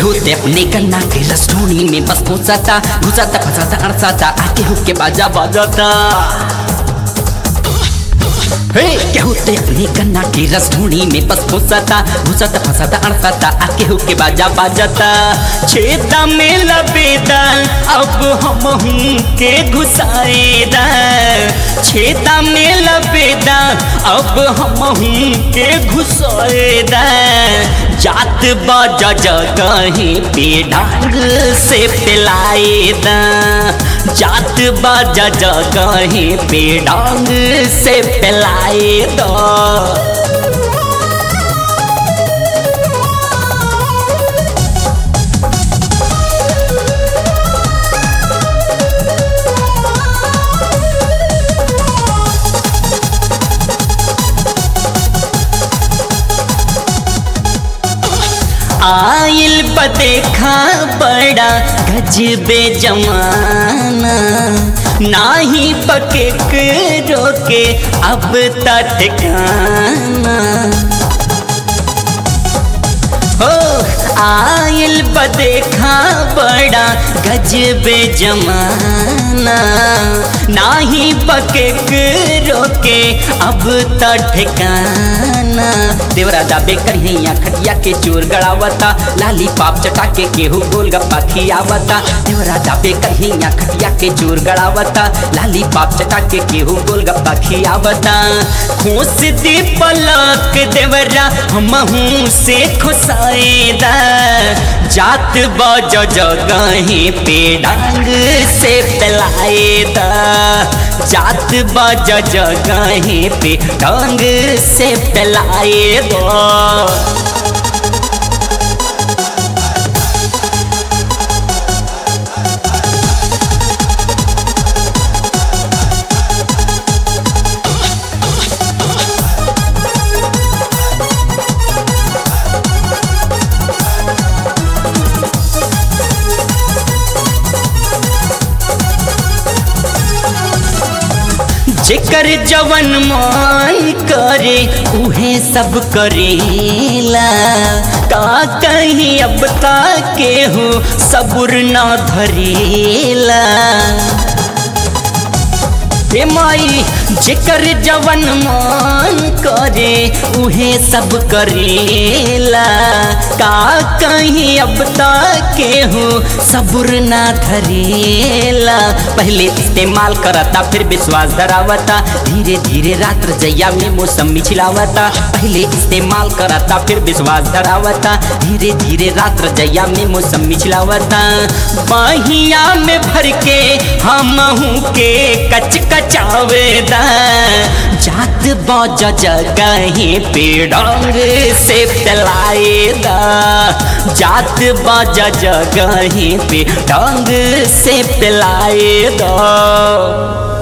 केहू ते अपने कन्ना के रसोनी में बस पहुंचाता घुसाता फंसाता अड़साता आ केहू के बाजा बजाता हे केहू ते अपने कन्ना के रसोनी में बस पहुंचाता घुसाता फंसाता अड़साता आ केहू के बाजा बजाता छेदा में लबेदा अब हम हूँ के घुसाएदा छेदा में लबेदा अब हम हूँ के घुसाएदा जात बाजा जगहीं पे डांग से पिलाएदा जात बाजा जगहीं पे डांग से पिलाएदा आइल बदेखा बड़ा गजबे जमाना नाही पके रोके अब तक ठिकाना हो आइल बदेखा बड़ा गजबे जमाना नाही पके रोके अब त ठिकाना देवरा दाबे करिया खटिया के चोर गड़ावता लाली पाप चटा के केहू गोल गप्पा खियावता देवरा दाबे करिया खटिया के चोर गड़ावता लाली पाप चटा के केहू गोल गप्पा खियावता खोस दे पलक देवरा हमहू से खुसाएदा जात बज जगहीं पे डांग से पिलाएदा जात बज जगहीं पे डांग से पिलाएदा जेकर जवन मान करे उहे सब करेला का कहीं अब तक केहू सबुर ना धरेला हे माई जेकर जवन मान करे उहे सब करेला का कहीं अब तक केहू सबुर ना धरेला पहले इस्तेमाल करता फिर विश्वास धरावता धीरे धीरे रात्र जैया में मौसम छिलावता पहले इस्तेमाल करता फिर विश्वास धरावता धीरे धीरे रात्र जैया में मौसम छिलावता बाहिया में भर के हम के कच कचावेदा जात बज जगहीं पे डांग से पिलाएदा जात बज जगहीं पे डांग से पिलाएदा